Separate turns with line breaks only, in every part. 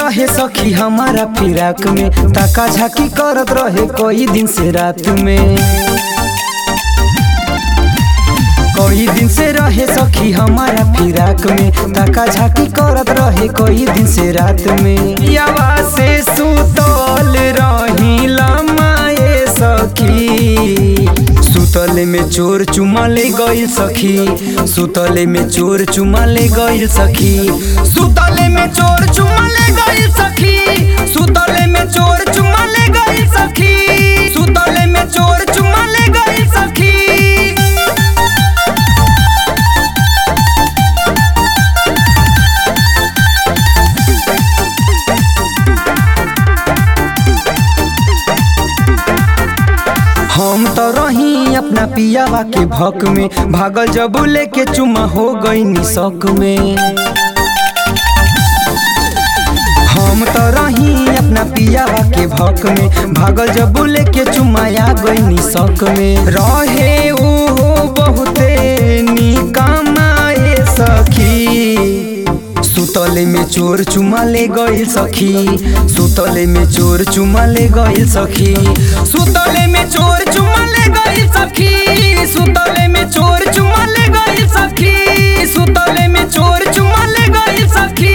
रहे सखी हमारा फिराक में ताका झाकी करत रहे कोई दिन से रात में कोई दिन से रहे सखी हमारा फिराक में ताका झाकी करत रहे कोई दिन से रात में यावा से सुतल रही लमाए सखी सुतले में चोर चुमा ले गइल सखी सुतले में चोर चुमा ले गइल सखी सुतले में चोर चुमा ले गइल सखी सुतले में चोर चुमा ले गइल सखी सुतले में चोर चुमा ले गइल सखी हम तो रही अपना पियावा के भक में भागल जब लेके चुमा हो गई निशक में हम तो रही अपना पियावा के भक में भागल जब लेके चुमाया गई निशक में रहे ओ बहुते निकामाए सखी सुतले में चोर चुमा ले गइल सखी सुतले में चोर चुमा ले गइल सखी सुतले में चोर चुमा ले गइल सखी सुतले में चोर चुमा ले गइल सखी सुतले में चोर चुमा ले गइल सखी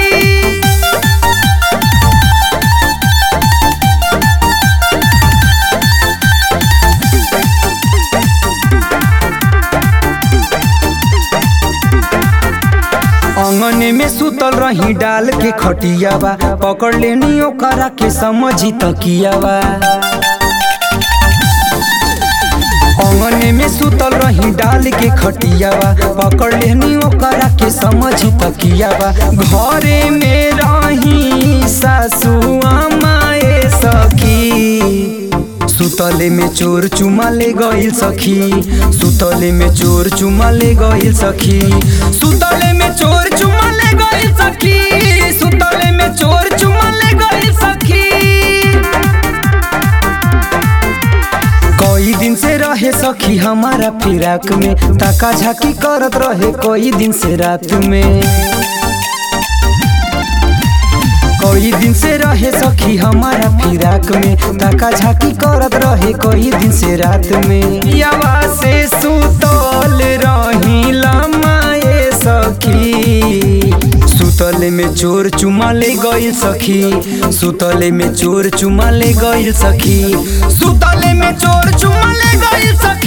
अंगने में सुतल रही डाल के खटियावा पकड़ लेनी ओकरा के समझी तकियावा अंगने में सुतल रही डाल के खटियावा पकड़ लेनी ओकरा के समझी तकियावा घरे में रही सासू माए सखी सुतले में चोर चुमा ले गइल सखी सुतले में चोर चुमा ले गइल सखी सुतले में चोर चुमा ले गइल सखी सुतले में चोर चुमा ले गइल सखी कोई दिन से रहे सखी हमारा फिराक में ताका झाकी करत रहे कोई दिन से रात में कोई दिन से रहे सखी हमारा फिराक में ताका झाकी करत रहे कोई दिन से रात में यावा से सुतल रही लमाए सखी सुतले में चोर चुमा ले गइल सखी सुतले में चोर चुमा ले गइल सखी सुतले में चोर चुमा ले गइल सखी